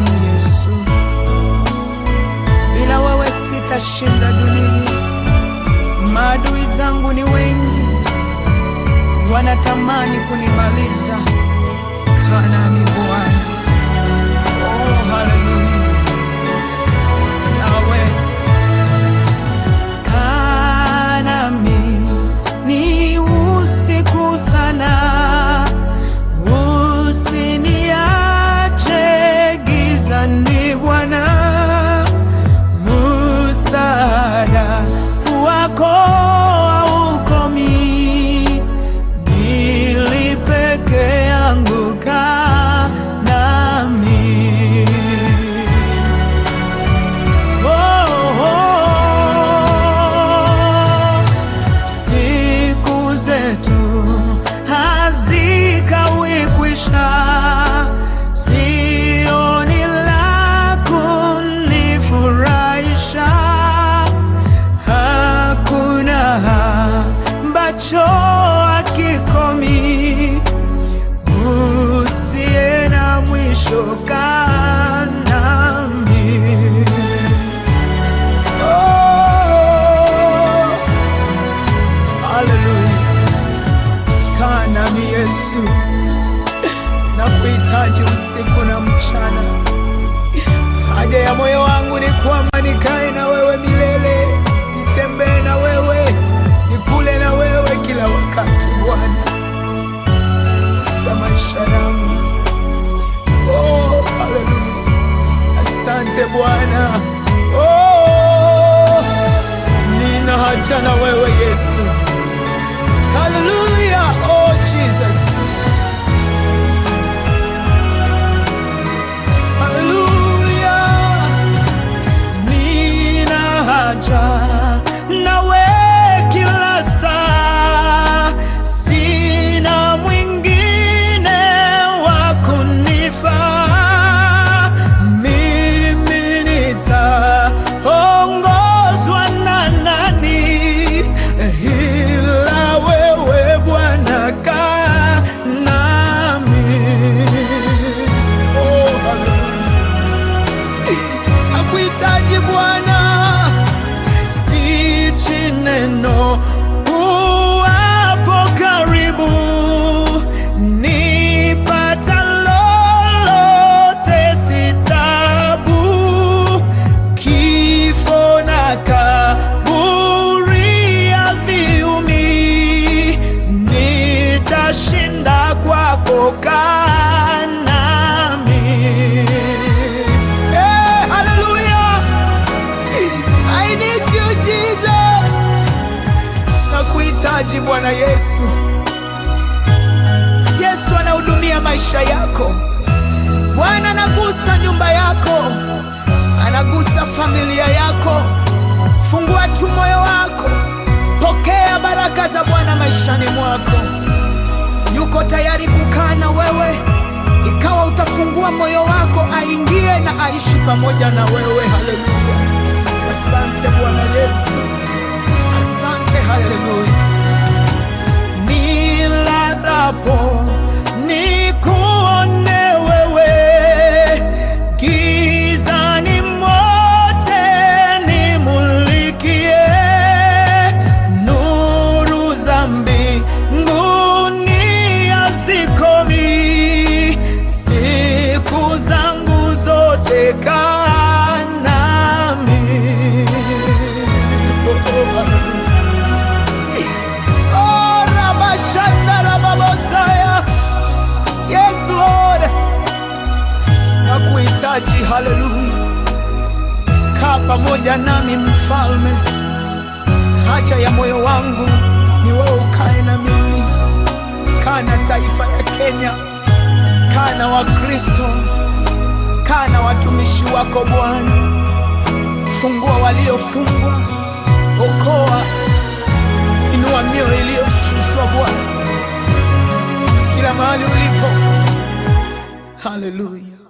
damu Yesu. Bila wewe sitashinda dunia. Maadui zangu ni wengi, wanatamani kunimaliza. Kana ni Bwana. Oh, haleluya. Yahweh. Kaa nami ni usiku sana, usiniache gizani Bwana, msaada wako haukomi, ili peke yangu kaa nami. Oh, oh, siku zetu hazikawi kwisha, sioni la kunifurahisha, hakuna ambacho hakikomi, usiye na mwisho kaa nami. Oh, haleluya. Kaa nami Yesu, na kuhitaji usiku na mchana. Haja ya moyo wangu ni kwamba nikae na wewe milele, nitembee na wewe, nikule na wewe kila wakati Bwana, sa maisha yangu. Oh, haleluya. Asante Bwana. Oh, nina haja na wewe Yesu. Hallelujah. Oh, Jesus. Hallelujah. Nina haja nawe kila saa, sina mwingine wa kunifaa. Mimi nitaongozwa na nani ila wewe Bwana kaa nami. Oh, hallelujah. Nakuhitaji Bwana, sichi neno uwapo karibu, nipata lolote si tabu, kifo na kaburi haviumi, nitashinda kwako, kaa nami. Hey, hallelujah. I need you Jesus. Nakuhitaji Bwana Yesu. Yesu anahudumia maisha yako. Bwana anagusa nyumba yako, anagusa familia yako. Fungua tu moyo wako, pokea baraka za Bwana maishani mwako. Yuko tayari kukaa na wewe, ikawa utafungua moyo wako, aingie na aishi pamoja na wewe. Haleluya! Asante Bwana Yesu, asante. Haleluya! nilalapo nikuone wewe, gizani mote nimulikie, nuru za mbinguni hazikomi, siku zangu zote kaa nami. Oh, Rabashanda Rababosaya. Yes, Lord. Nakuhitaji, haleluya. Kaa pamoja nami mfalme, haja ya moyo wangu ni wewe ukae na mimi. Kaa na taifa ya Kenya, kaa na Wakristo, kaa na watumishi wako Bwana. Fungua waliofungwa, okoa inua mioyo iliyoshushwa Bwana, kila mahali ulipo. Haleluya.